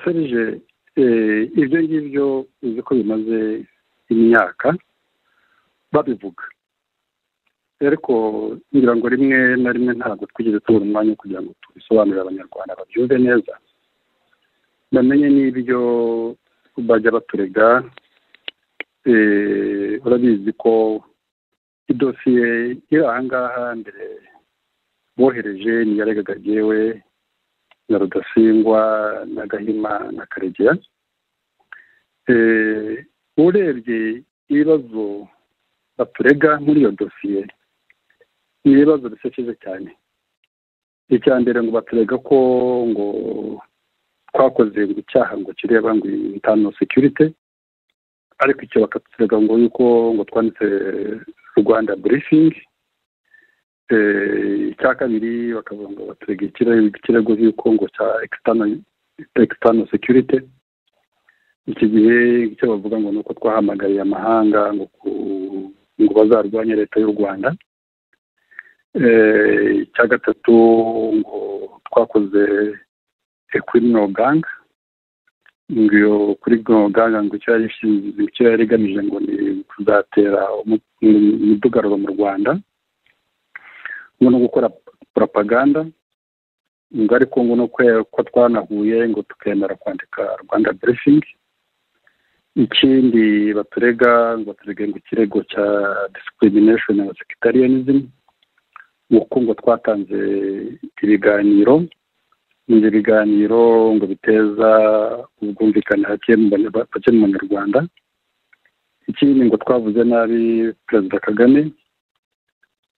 serije ibyo ngibyo uzi ko bimaze imyaka babivuga ariko ngira ngo rimwe na rimwe ntabwo twigeze tubura umwanya wo kugira ngo tubisobanurire abanyarwanda babyumve neza bamenye n'ibyo bajya baturega urabizi ko idosiye iri aha ngaha mbere bohereje ntiyaregaga jyewe na rudasingwa na gahima na karegeya urebye ibibazo baturega muri iyo dosiye ni ibibazo bisekeje cyane icya mbere ngo baturega ko ngo twakoze ngo icyaha ngo kireba ngo itanu sekirite ariko icyo bakaturega ngo yuko ngo twanditse rwanda burifingi icya kabiri bakavuga ngo baturega ikirego yuko ngo cya ekisitano sekirite iki gihe icyo bavuga ngo ni uko twahamagariye amahanga ngo bazarwanye leta y'u rwanda icya gatatu ngo twakoze ekwino ganga ngo iyo kuri ganga ngo icyo yari igamije ngo ni kuzatera umudugararo mu rwanda ngo no gukora propaganda ngo ariko ngo no ko twanahuye ngo tukemera kwandika rwanda burifingi ikindi baturega ngo baturege ngo ikirego cya discrimination na sectarianism uko ngo twatanze ibiganiro ibyo biganiro ngo biteza ubwumvikane hake mu banyarwanda ikindi ngo twavuze nabi perezida kagame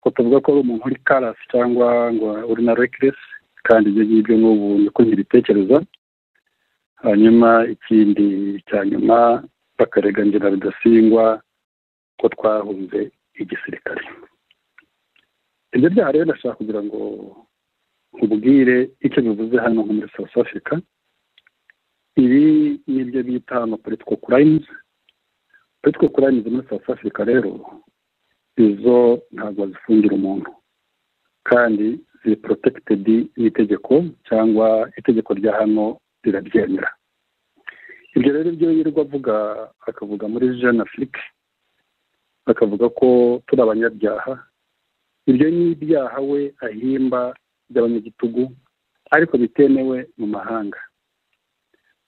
ko tuvuga ko ari umuntu uri karasi cyangwa ngo uri na rekiresi kandi ibyo ngibyo n'ubu niko ntibitekereza hanyuma ikindi cya nyuma bakaregangira bidasingwa ko twahunze igisirikare ibyo byaha rero ndashaka kugira ngo ubwire icyo bivuze hano nko muri south africa ibi nibyo bita amapolitiko kurayimuzi politiko kurayimuzi muri south africa rero izo ntabwo zifungira umuntu kandi ziri porotekitedi n'itegeko cyangwa itegeko rya hano rirabyemera ibyo rero ibyo yirirwa avuga akavuga muri jeanne afurike akavuga ko turi abanyabyaha ibyo ni ibyaha we ahimba by'abanyagitugu ariko bitemewe mu mahanga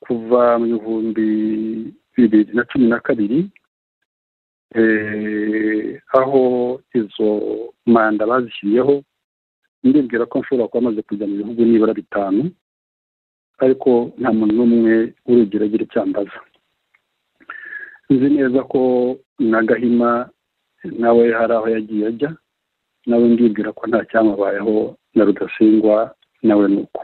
kuva mu bihumbi bibiri na cumi na kabiri aho izo manda bazishyiriyeho ndibwira ko nshobora kuba amaze kujya mu bihugu nibura bitanu ariko nta muntu n'umwe urugero agira icyambaza nzi neza ko na gahima nawe hari aho yagiye ajya nawe ndibwira ko nta cyamubayeho na rudasingwa nawe ni uko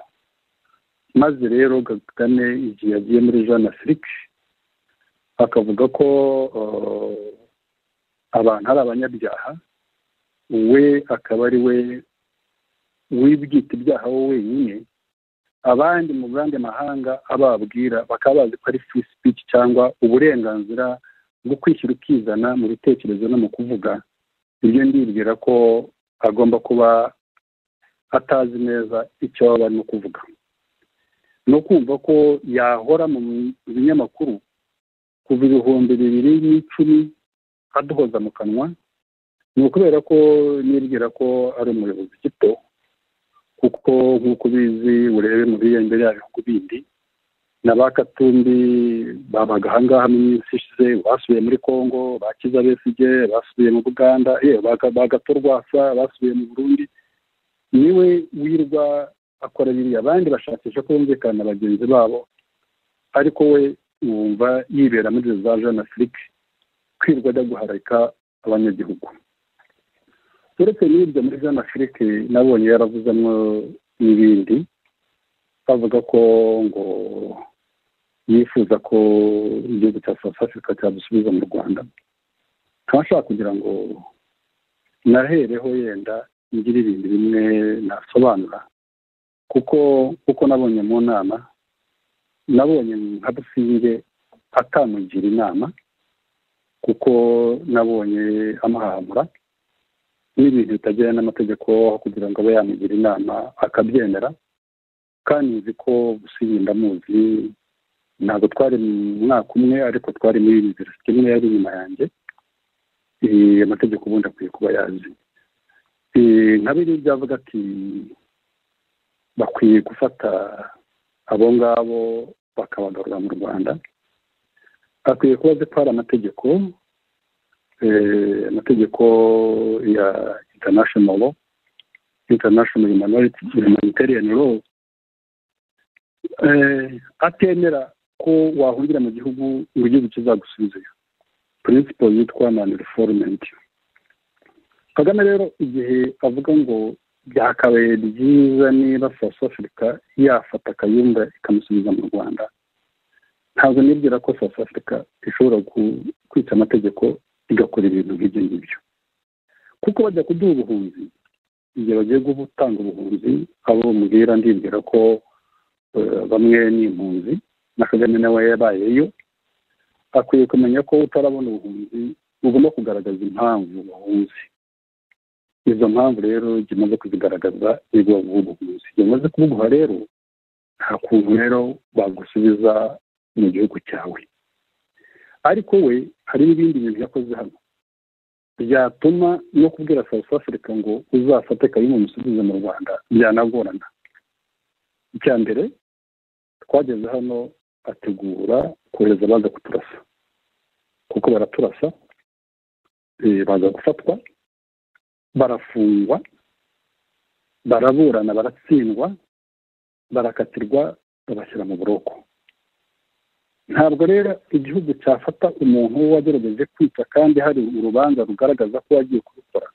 maze rero kagame igihe yagiye muri jeanne afurike akavuga ko abantu ari abanyabyaha we akaba ari we wibyita ibyaha we wenyine abandi mu yandi mahanga ababwira bakaba bazi ko ari free speech cyangwa uburenganzira bwo kwishyira ukizana mu bitekerezo no mu kuvuga ibyo ndibwira ko agomba kuba atazi neza icyo baba barimo kuvuga ni ukumva ko yahora mu binyamakuru kuva ibihumbi bibiri n'icumi aduhoza mu kanwa ni ukubera ko nibwira ko ari umuyobozi gito kuko nk'uko ubizi urebe mu biyambere yabihugu bindi na ba katumbi babaga ahangaha mu minsi ishize basubiye muri congo bakiza besige basubiye mu buganda bagato rwasa basubiye mu burundi niwe wirwa akora biriya abandi bashakisha ko bumvikana na bagenzi babo ariko we wumva yibera muri za jeanne afurike kwirwa ajya guharika abanyagihugu uretse n'ibyo muri jeanne afurike nabonye yaravuzemo n'ibindi bavuga ko ngo yifuza ko igihugu cya south africa cyadusubiza mu rwanda nkaba nshaka kugira ngo nahereho yenda ngira ibintu bimwe nasobanura kuko kuko nabonye mu nama nabonye nka dusinge atamugira inama kuko nabonye amuhamura n'ibintu bitagendana n'amategeko aho kugira ngo abe yamugira inama akabyemera kandi nzi ko gusinya ndamuzi ntabwo twari mu mwaka umwe ariko twari muri univerisite imwe yari inyuma yanjye amategeko ubundi akwiye kuba yazi nka biriya byavuga ati bakwiye gufata abo ngabo bakabagarura mu rwanda bakwiye kuba ko ari amategeko amategeko ya international international humanitarian law atemera ko wahungira mu gihugu ngo igihugu kizagusubizeyo principle yitwa non reforment kagame rero igihe avuga ngo byakabaye byiza niba south africa yafata akayumba ikamusubiza mu rwanda ntabwo nibwira ko south africa ishobora kwica amategeko igakora ibintu nk'ibyo ngibyo kuko bajya kuduha ubuhunzi igihe bagiye gutanga ubuhunzi abo bamubwira ndibwira ko bamwe ni impunzi na kagame nawe yabayeyo akwiye kumenya ko utarabona ubuhunzi ugomba kugaragaza impamvu wahunze izo mpamvu rero jya umaze kuzigaragaza nibwo bavuga ubuhunzi iyo umaze kubuguha rero nta kuntu rero bagusubiza mu gihugu cyawe ariko we hari n'ibindi bintu yakoze hano byatuma no kubwira south africa ngo uzafate kayumba umusubize mu rwanda byanagorana icya mbere twageze hano ategura kohereza baza kuturasa kuko baraturasa baza gufatwa barafungwa baraburana baratsindwa barakatirwa babashyira mu buroko ntabwo rero igihugu cyafata umuntu wagerageje kwica kandi hari urubanza rugaragaza ko wagiye kubikora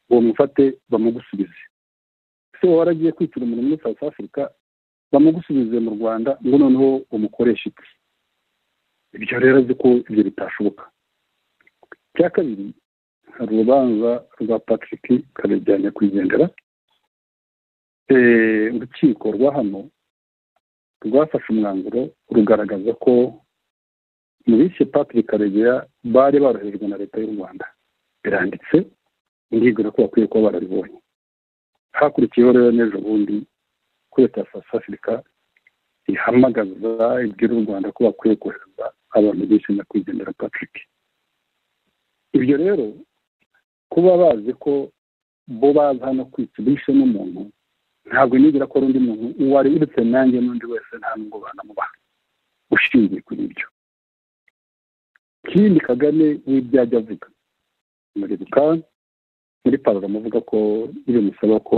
uwo mufate bamugusubize se wowe waragiye kwicira umuntu muri south africa bamugusubize mu rwanda ngo noneho umukoreshe iki ibyo rero azi ko ibyo bitashoboka icya kabiri hari urubanza rwa patrick kabejyanye kugendera urukiko rwa hano rwafashe umwanzuro rugaragaza ko mu bishe patrick karegeya bari baroherejwe na leta y'u rwanda biranditse ndibwira ko bakwiye kuba barabibonye hakurikiyeho rero n'ejo bundi ko leta ya south africa ihamagaza ibwira u rwanda ko bakwiye kohereza abantu bishe nyakwigendera patrick ibyo rero kuba bazi ko bo baza hano kwica bishe n'umuntu ntabwo nigira ko ari undi muntu uwari uretse nanjye n'undi wese nta nubwo banamubaha ushingiye kuri ibyo ikindi kagame w'ibyo ajya avuga muribuka muri paruro amuvuga ko iyo musaba ko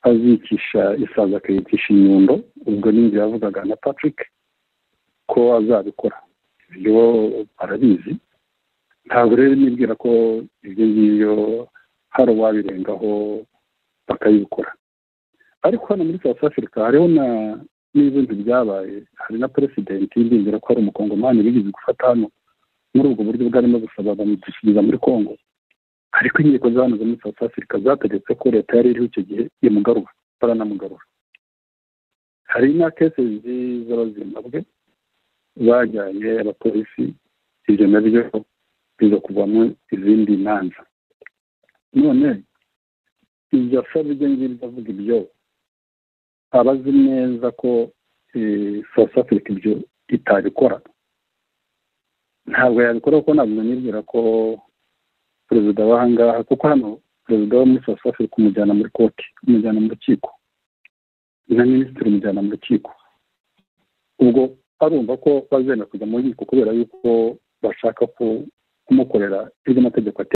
azicisha isaza akayicisha inyundo ubwo n'inzu yavugaga na patrick ko azabikora ibyo arabizi ntabwo rero nibwira ko ibyo ngibyo hari uwabirengaho bakayikora ariko hano muri south africa hariho na n'ibintu byabaye hari na peresidenti ndingira ko hari umukongomani bigize gufata hano muri ubwo buryo bwarimo gusaba bamwishyuriza muri congo ariko inkiko za hano zo muri south africa zategetse ko leta yari iriho icyo gihe imugarura baranamugarura hari na kese z'abazimbabwe bajyanye abapolisi ibyo nabyo biza kuvamo izindi manza none ibyo asaba ibyo ngibyo avuga ibyo aba azi neza ko south africa ibyo itabikora ntabwo yabikora kuko ntabwo nibwira ko perezida w'ahangaha kuko hano perezida wo muri south africa umujyana muri koti umujyana mu rukiko na minisitiri umujyana mu rukiko ubwo arumva ko bazenda kujya mu nkiko kubera yuko bashaka kumukorera ibyo amategeko ateye